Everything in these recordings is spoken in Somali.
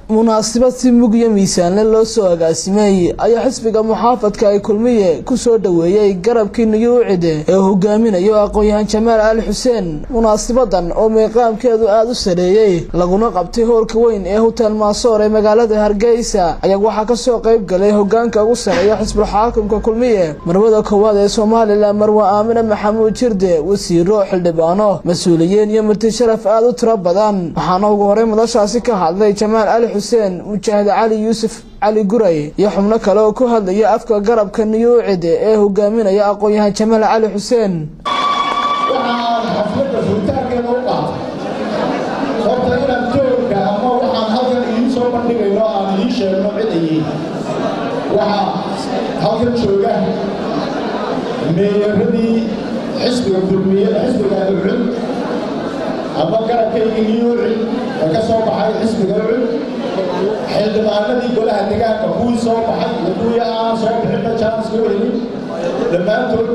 munaasabad si mug iyo miisaanle loo soo agaasimay ayaa xisbiga muxaafadka ay kulmiye ku soo dhoweeyey garabkii nuyuucide ee hogaaminayo aqoon-yahan jamaal ali xuseen munaasabadan oo meeqaamkeedu aada u sareeyey laguna qabtay hoolka weyn ee hotel maasoor ee magaalada hargeysa ayaa waxaa kasoo qayb galay hogaanka ugu sareeya xisbul xaakimka kulmiye marwada koowaad ee somalilan marwe aamine maxamuud jirde wasiiro xildhibaano mas-uuliyiin iyo marti sharaf aada u tiro badan waxaana ugu horey madashaasi ka hadlay jamaal ali xuseen mujaahid cali yuusuf cali guray iyo xubno kale oo ku hadlaya afka garabka niyuucide ee hogaaminaya aqoon-yahan jamaal cali xuseen waxaan xafladda furitaankeeda u qaatay horta inaan joogka ama waxaan halkan idiin soo bandhigayno aan idiin sheegno cid ay yihiin waxaa halkan jooga meeyaradii xisbiga kulmiyada xisbiga ucud ama garabkaygii niyuuci ee ka soo baxay xisbiga ucud xildhibaanadii golaha degaanka kuwii soo baxay iyo kuwii aan soo bixinba jaanis loo helin dhammaantood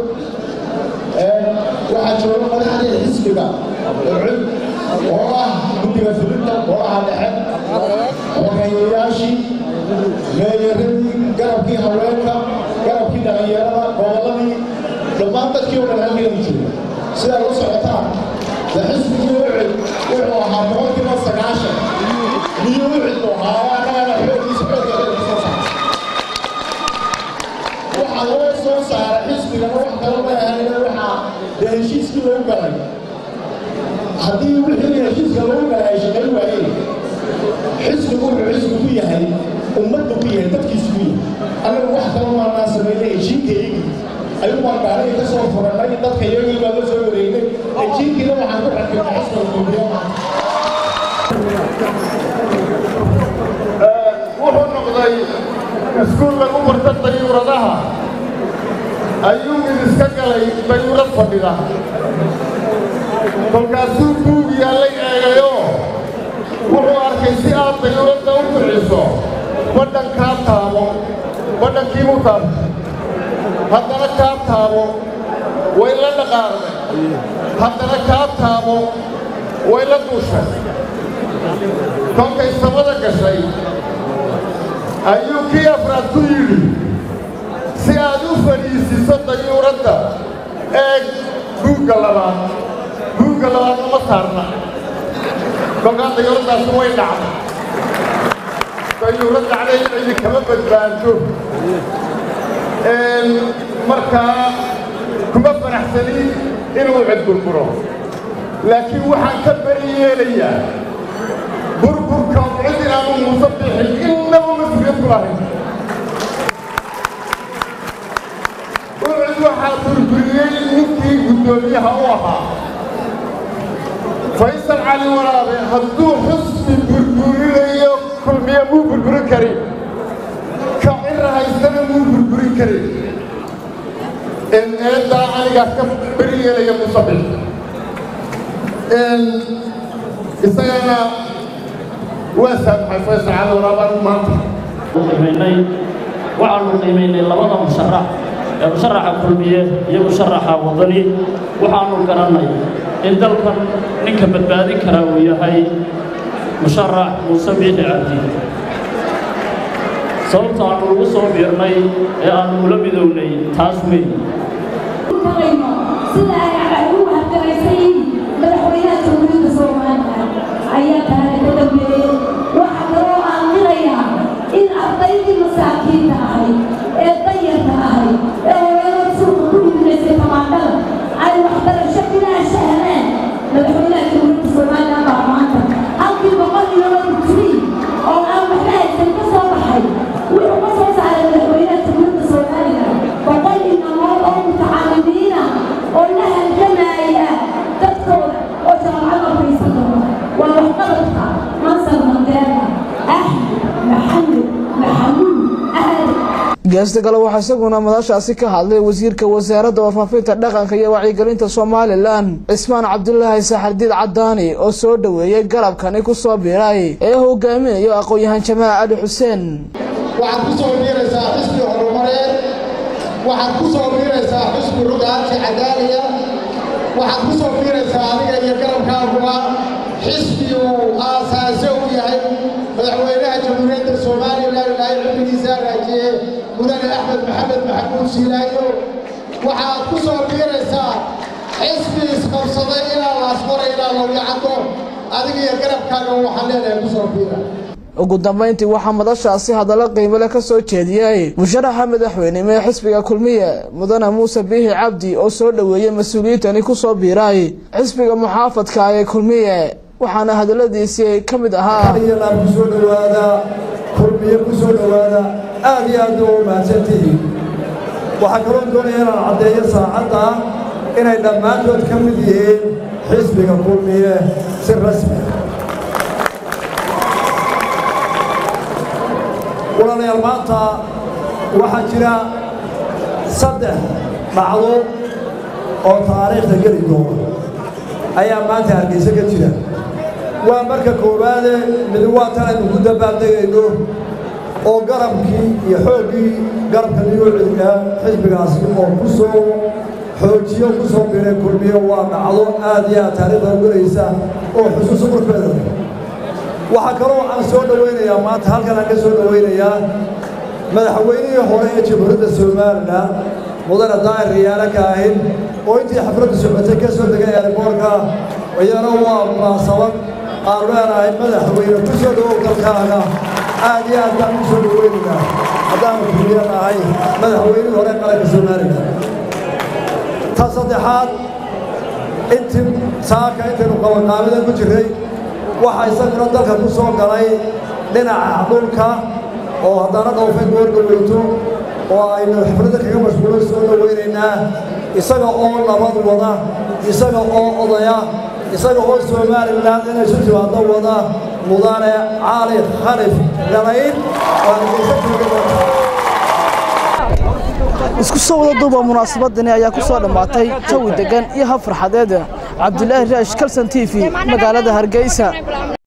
waxaa jooga madaxdii xisbiga ucud oo ah guddiga fulinta golaha dhexe xogeeyayaashii meeyaradii garabkii haweenka garabkii dhalinyarada gobolladii dhammaan dadkii oo dhan halkeeda jooga sidaa la socotaan de xisbigii ucud wuxuu ahaa boqolkiiba sagaashan miyuu ucud u ahaa annagana xooggiisa xooggeeda soo saara waxaa loo soo saaray xisbigana wax kale ma ahayna waxaa dee heshiiskii lagu galay haddii wixii heshiiska lagu galay ay shaqayn waayeen xisbigu wuxuu xisbi ku yahay ummadda ku yahay dadkiisu ku yahay annaga wax kale maanaa sameynay ejiinkayagii ayuu baan gaariga ka soo furannay dadka iyagii baa la soo wareegnay ejiinkiina waxaan ku rakibnay xisbiga kulmiyo wuxuu noqday iskuul lagu barta dayuuradaha ayuu mid iska galay dayuurad fadhida kolkaasuu buug yaallay eegayoo wuxuu arkay si aad dayuuradda u kiciso badhan kaa taabo badhankiibuu taabtay haddana kaa taabo way la dhaqaaqday haddana kaa taabo way la duushay kolkay samada gashay ayuu kii afraad ku yidhi si aad u fadhiisiso dayuuradda eeg buugga labaad buugga labaad lama saarna kolkaa dayuuraddaasi way dhacday dayuurad dhacday cidi kama badbaado markaa kuma faraxsanin inuu cid burburo laakiin waxaan ka beri yeelayaa burburka cid inaanu muuse bixin innaba mas-uuliyad ku lahayn ucid waxaa burburiyey ninkii guddoomiyaha u ahaa faysal cali waraabe hadduu xusbi burburinayo kulmiye muu burburin karin ka cira haystana muu burburin karin eeddaa anigaas ka beri yeelaya muuse bixin isagana waa saamaxay faysal cali waraabaan maanta qiimaynay waxaanu qiimaynay labada musharax ee musharaxa kulmiye iyo musharaxa wadani waxaanu garannay in dalkan ninka badbaadin karaa uu yahay musharax muuse biixi cabdi sababta aanu ugu soo biirnay ee aanu ula midownay taas weyn sida ay u hargaraysan yihiin madaxweynaha jamhuuriyadda soomaaliya ayaa tahay ka dambeeyey waxaa kaloo aan qilayaa in ardaydii masaakiinta ahayd ee dayarka ahayd ee hooyada suuqa ku iibinaysay tamaandhada ay waxbarasho bilaasha heleen madaxweynaha jamhuuriyadda soomaaliya baa maanta halkii boqol iyo laba digrii oo aan waxba haysan ka soo baxay wuxuu ka soo saaray madaxweynaha jamhuuriyadda soomaaliya boqol inamood oo mutacaalimiina oo la halgamaya dadkooda oo jaamacada faysan doona waa waxqabadka mansar mandeera axmed maxamed maxamuud ahad geesta kale waxaa isaguna madashaasi ka hadlay wasiirka wasaaradda warfaafinta dhaqanka iyo wacyigelinta somalilan cismaan cabdulaahi saxardiid cadaani oo soo dhoweeyey garabkani ku soo biiray ee hogaaminayo aqoon-yahan jamaal cali xuseen waxaad ku soo biiraysaa xisbi horumareed waxaad ku soo biiraysaa xisbi rugaanti cadaaliya waxaad ku soo biiraysaa adiga iyo garabkaaguba xisbi uu aasaase u yahay madaxweynaha jamhuuriyadda somalilan ilaahay cumrigiisa raajiye mudane axmed maxamed maxamuud siilaayo waxaad ku soo biiraysaa xisbi isqabsaday ilaa laasqoray ilaa lawyacado adiga iyo garabkaaga waxaan leenahay ku soo biira ugu dambayntii waxaa madashaasi hadallo qiimo leh ka soo jeediyey musharaxa madaxweynimo ee xisbiga kulmiye mudane muuse biixi cabdi oo soo dhoweeyey mas-uuliyiintani ku soo biiray xisbiga muxaafadka ee kulmiye waxaana hadalladiisii ka mid ahaa iyalaan ku soo dhowaada kulmiye ku soo dhowaada aad iyo aad u mahadsantihiin waxaa kaloo doonaya inaan caddeeyo saacadda inay dhammaantood ka mid yihiin xisbiga kulmiye si rasmi walaalayaal maanta waxaa jira saddex dhacdo oo taariikhda geli doona ayaa maanta hargeysa ka jira waa marka koowaade mid waa tan aynu ku dabaaldegayno oo garabkii iyo xooggii garabka niyuuciga xisbigaasi oo ku soo xoojiyo ku soo biray kulmiyo waa dhacdo aad iyo aad taariikhda gelaysa oo xusuusa qurfeeda waxaa kaloo aan soo dhowaynayaa maanta halkan aan ka soo dhowaynayaa madaxweynihii hore ee jamhuuriyadda somalilan mudane daahir riyaale kaahin oo intii xafladdu socotay ka soo degay eeriboorka iyana waa munaasabad aan leenahay madaxweyne ku soo dhowow dalkaaga aad iyo aad baan ku soo dhowaynaynaa haddaanu kulmiyo nahay madaxweynihii hore qaranka somalilan ta saddexaad intii saaka intaynu qabanqaabida ku jirray waxaa isaguna dalka ku soo galay dhinaca dhulka oo haddana dhowfay goordhoweyto oo aynu xafladda kaga mashquulo soo dhowaynaynaa isaga oo nabad wada isaga oo odaya isaga oo somalilan inay isu timaado wada mudane cali khalif galayd isku soo wada duuba munaasabadani ayaa ku soo dhammaatay jawi degan iyo hab farxadeed cabdilaahi raash kalson t v magaalada hargeysa